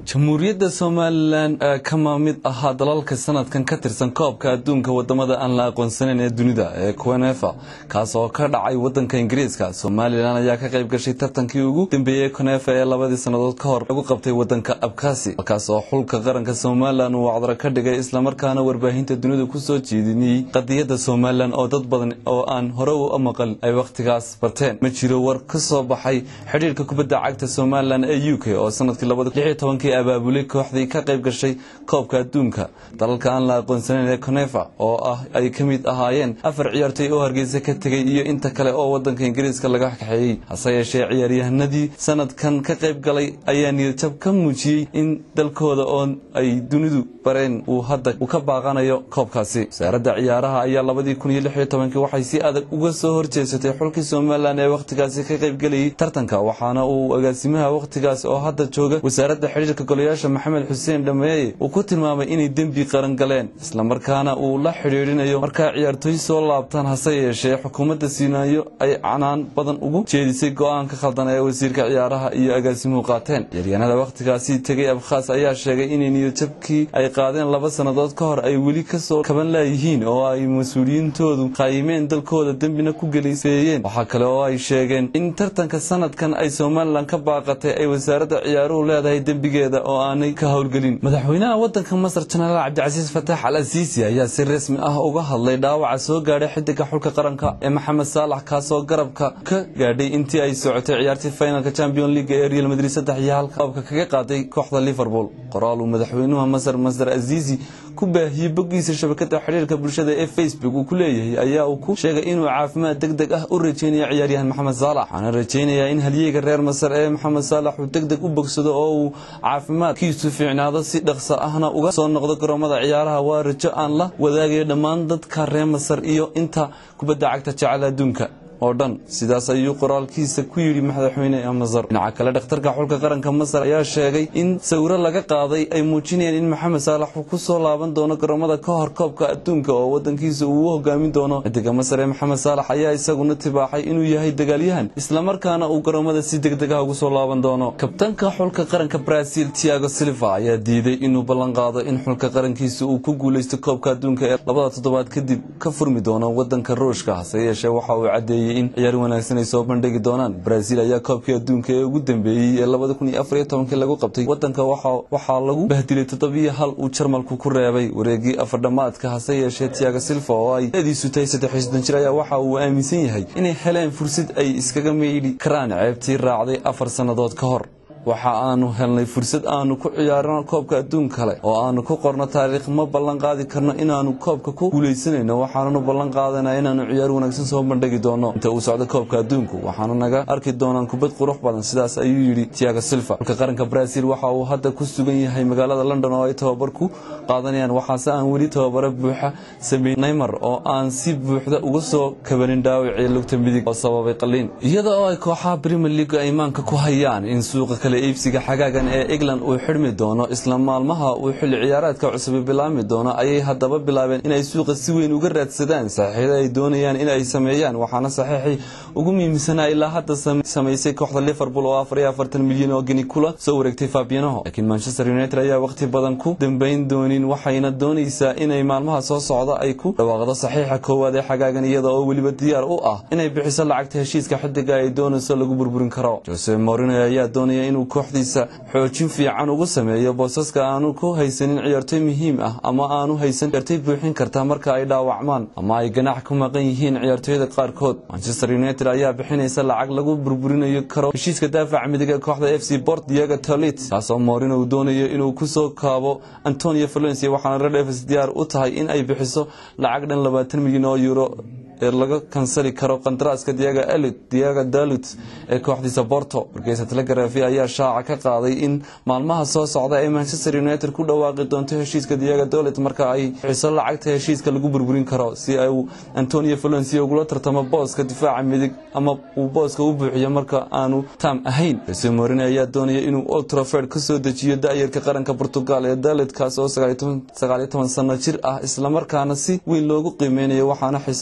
jamhuuriyadda somalilan kama mid ahaa dalalka sanadkan ka tirsan koobka adduunka wadamada aan la aqoonsanayn ee dunida ee conefa kaas oo ka dhacay wadanka ingiriiska somalilan ayaa ka qayb gashay tartankii ugu dambeeyey conefa ee labadii sannadood ka hor lagu qabtay wadanka abkasi halkaas oo xulka qaranka somalilan uu wacdaro ka dhigay islamarkaana warbaahinta dunida kusoo jeedinayey qadiyadda somalilan oo dad badan oo aan hore u maqal ay wakhtigaas barteen ma jiro war ka soo baxay xidhiirka kubadda cagta somalilan ee u k oo sanadkii abaabulay kooxdii ka qayb gashay koobka adduunka dalalka aan la aqoonsanayn ee conefa oo ah ay ka mid ahaayeen afar ciyaartoy oo hargeysa ka tegay iyo inta kale oo wadanka ingiriiska laga kaxeeyey hase yeeshee ciyaaryahanadii sanadkan ka qayb galay ayaa niyadjab ka muujiyey in dalkooda oo ay dunidu bareen uu hadda uu ka baaqanayo koobkaasi wasaaradda ciyaaraha ayaa labadii kun iyo lix iyo tobankii waxay si adag uga soo horjeesatay xulkii somalilan ee wakhtigaasi ka qayb gelayay tartanka waxaana uu agaasimaha wakhtigaas oo hadda jooga wasaaradda xidhiirka golayaasha maxamed xuseen dhameeye uu ku tilmaamay inay dembi qaran galeen islamarkaana uu la xidhiidhinayo markaa ciyaartooy soo laabtaan hase yeeshee xukuumadda siinaayo ay canaan badan ugu jeedisay go-aanka khaldan ee wasiirka ciyaaraha iyo agaasimuhu qaateen ciyaaryahanada wakhtigaasi tegay abkhaas ayaa sheegay inay niyadjabkii ay qaadeen laba sannadood ka hor ay weli kasoo kaban laayihiin oo ay mas-uuliyiintoodu qaayimeen dalkooda dembina ku geliseeyeen waxaa kale oo ay sheegeen in tartanka sanadkan ay somalilan ka baaqatay ay wasaaradda ciyaaruhu leedahay dembigeeda oo aanay ka howlgelin madaxweynaha wadanka masar jenaraal cabdicasiis fatax al asiisi ayaa si rasmi ah uga hadlay dhaawaca soo gaadhay xidiga xulka qaranka ee maxamed saalax kaasoo garabka ka gaadhay intii ay socotay ciyaartii finalka champion league ee real madrid saddex iyo hal koobka kaga qaaday kooxda liverpool qoraal uu madaxweynuha masar masar aziisi ku baahiyey boggiisa shabakada xidhiirka bulshada ee facebook uu ku leeyahay ayaa uu ku sheegay inuu caafimaad deg deg ah u rajeynaya ciyaaryahan maxamed saalax waxaana rajeynayaa in halyeyga reer masar ee maxamed saalax uu deg deg u bogsado oo uu caafimaadkiisu fiicnaado si dhaqso ahna uga soo noqdo garoomada ciyaaraha waa rajo aan la wadaagayo dhammaan dadka reer masar iyo inta kubadda cagta jecel adduunka oo dhan sidaas ayuu qoraalkiisa ku yidhi madaxweyne masar dhinaca kale dhakhtarka xulka qaranka masar ayaa sheegay in sawiro laga qaaday ay muujinayaan in maxamed saalax uu ku soo laaban doono garoomada ka hor koobka adduunka oo wadankiisa uu u hogaamin doono xidiga masar ee maxamed saalax ayaa isaguna tibaaxay inuu yahay dagaalyahan islamarkaana uu garoomada si degdeg ah ugu soo laaban doono kabtanka xulka qaranka brazil tiago silva ayaa diiday inuu ballan qaado in xulka qarankiisa uu ku guuleysto koobka adduunka ee labada toddobaad kadib ka furmi doono wadanka ruushka hase yeeshee waxa uu cadeeyey in ciyaar wanaagsan ay soo bandhigi doonaan brazil ayaa koobkii adduunka ee ugu dambeeyey ee labada kun iyo afar iyo tobankii lagu qabtay wadanka waxaa lagu bahdilay toddobiyo hal uu jarmalku ku reebay wareegii afardhamaadka hase yeeshee tiago silva oo ay adiisu tahay saddex iyo soddon jir ayaa waxa uu aaminsan yahay inay heleen fursad ay iskaga meydhi karaan ceebtii raacday afar sannadood ka hor waxa aanu helnay fursad aanu ku ciyaarno koobka adduun kale oo aanu ku qorno taariikh ma ballan qaadi karno inaanu koobka ku guulaysanayno waxaananu ballan qaadanaa inaanu ciyaar wanaagsan soo bandhigi doono inta uu socdo koobka adduunku waxaanu naga arki doonaan kubad qurux badan sidaas ayuu yidhi tiago silva xulka qaranka brazil waxa uu hadda ku sugan yahay magaalada london oo ay tababar ku qaadanayaan waxaase aan weli tababaro buuxa sameyn neymar oo aan si buuxda uga soo kabanin dhaawacii lugta midig oo sababay qaliin iyada oo ay kooxaha premier league ay imaanka ku hayaan in suuqa kale iibsiga xagaagan ee england uu xidhmi doono isla maalmaha uu xilli ciyaareedka cusubi bilaabmi doono ayay haddaba bilaabeen inay suuqa si weyn uga raadsadaan saxiixyada ay doonayaan in ay sameeyaan waxaana saxiixii ugu muhiimsanaa ilaa hadda samaysay kooxda liverpool oo afar iyo afartan milyan oo geni kula soo wareegtay fabianaho laakiin manchester united ayaa waqti badan ku dambeyn doonin waxayna doonaysaa inay maalmaha soo socda ay ku dhawaaqdo saxiixa koowaad ee xagaagan iyada oo weliba diyaar u ah inay bixiso lacagta heshiiska xidiga ay doonayso lagu burburin karo jose morino ayaa doonaya inuu kooxdiisa xoojin fiican ugu sameeyo boosaska aanu ku haysanin ciyaartoy muhiim ah ama aanu haysan ciyaartoy buuxin karta marka ay dhaawacmaan ama ay ganax ku maqan yihiin ciyaartooyada qaarkood manchester united ayaa bixinaysa lacag lagu burburinayo karo heshiiska daafaca midig ee kooxda f c bort diego tolit kaasoo morino uu doonayo inuu kusoo kaabo antonio valencia waxaana red evs diyaar u tahay in ay bixiso lacag dhan labaatan milyan oo euro ee laga kansali karo qandaraaska diaga elit diaga dalut ee kooxdiisa borto wargeysa telegrafi ayaa shaaca ka qaaday in maalmaha soo socda ay manchester united ku dhawaaqi doonto heshiiska diaga dolit marka ay bixiso lacagta heshiiska lagu burburin karo si ay antonio valencia ugula tartamo booska difaaca midig ama uu booska u buuxiyo marka aanu tam ahayn jose morine ayaa doonaya inuu old trafford kasoo dejiyo da-yarka qaranka portugal ee dalit kaas oo sagaaliyo toban sano jir ah islamarkaana si weyn loogu qiimeynayo waxaana xiso ka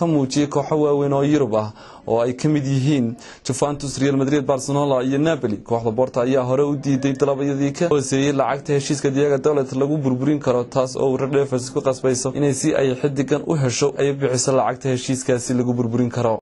muujiyey kooxo waaweyn oo yurub ah oo ay ka mid yihiin juventus real madrid barcelona iyo napoli kooxda borta ayaa hore u diiday dalabyadii ka hooseeyey lacagta heshiiska diyaga dolet lagu burburin karo taas oo redevers ku qasbayso inay si ay xidigan u hesho ay bixiso lacagta heshiiskaasi lagu burburin karo